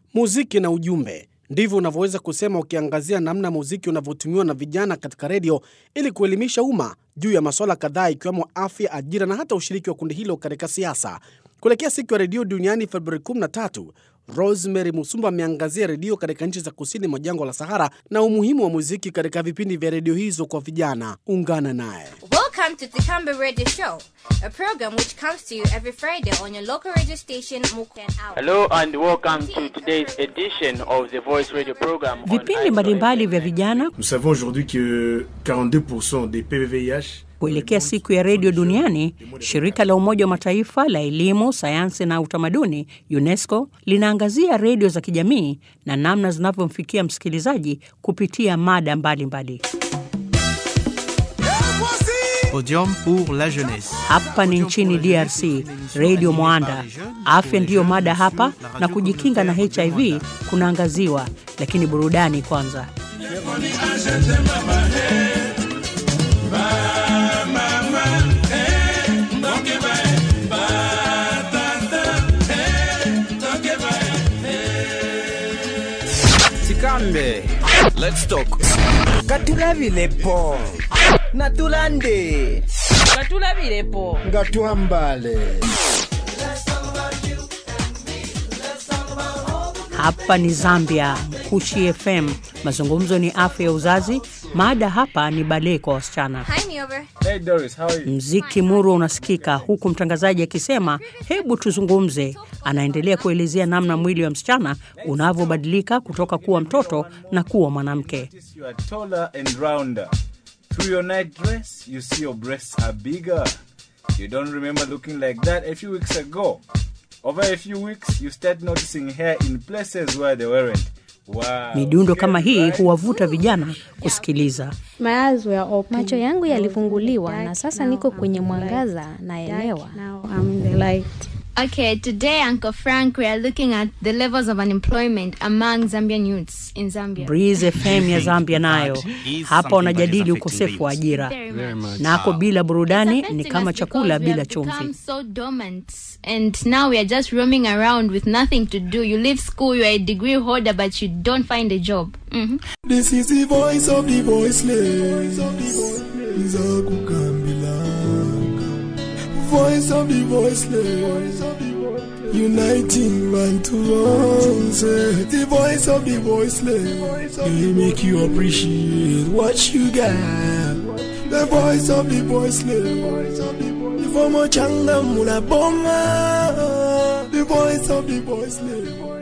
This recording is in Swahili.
Muziki na ujumbe, ndivyo unavyoweza kusema ukiangazia namna muziki unavyotumiwa na vijana katika redio ili kuelimisha umma juu ya masuala kadhaa ikiwemo afya, ajira na hata ushiriki wa kundi hilo katika siasa. Kuelekea siku ya redio duniani Februari 13, Rosemary Musumba ameangazia redio katika nchi za kusini mwa jangwa la Sahara na umuhimu wa muziki katika vipindi vya redio hizo kwa vijana. Ungana naye. Welcome to the Camber Radio Show, a program which comes to you every Friday on your local radio station, Muken Hour. Hello and welcome to today's edition of the Voice Radio program. on Vipindi mbalimbali vya vijana Nous savons aujourd'hui que 42% des PVVIH kuelekea siku ya redio duniani, shirika la Umoja wa Mataifa la elimu, sayansi na utamaduni UNESCO linaangazia redio za kijamii na namna zinavyomfikia msikilizaji kupitia mada mbalimbali. Podium pour la jeunesse. Hapa ni nchini DRC, redio Mwanda. Afya ndiyo mada hapa na kujikinga na HIV kunaangaziwa, lakini burudani kwanza. Tikambe. Let's talk. katulabilepo natulande katulabilepo nga twambale Hapa ni Zambia, Mkushi FM. Mazungumzo ni afya ya uzazi. Mada hapa ni balee kwa wasichana. Hi, Niover. Hey Doris, how are you? Mziki muru unasikika huku mtangazaji akisema hebu tuzungumze. Anaendelea kuelezea namna mwili wa msichana unavyobadilika kutoka kuwa mtoto na kuwa mwanamke. You are taller and rounder. Through your night dress, you see your breasts are bigger. You don't remember looking like that a few weeks ago. Over a few weeks, you start noticing hair in places where they weren't. Wow. Midundo kama hii huwavuta vijana kusikiliza. Macho yangu yalifunguliwa na sasa niko kwenye mwangaza, naelewa. Okay, today, Uncle Frank, we are looking at the levels of unemployment among Zambian youths in Zambia. Breeze FM ya Zambia nayo hapa wanajadili ukosefu wa ajira. Very much. Nako bila burudani It's ni affecting kama us chakula because we bila have become chumvi. so dormant, and now we are just roaming around with nothing to do. You leave school, you are a degree holder, but you don't find a job. hmm This is the voice of the voiceless. Nzakukambilanga. Voice of the voiceless. Uniting man to one. The voice of the voiceless. They make you appreciate what you got. The voice of the voiceless. Ifomo changa mula boma. The voice of the voiceless.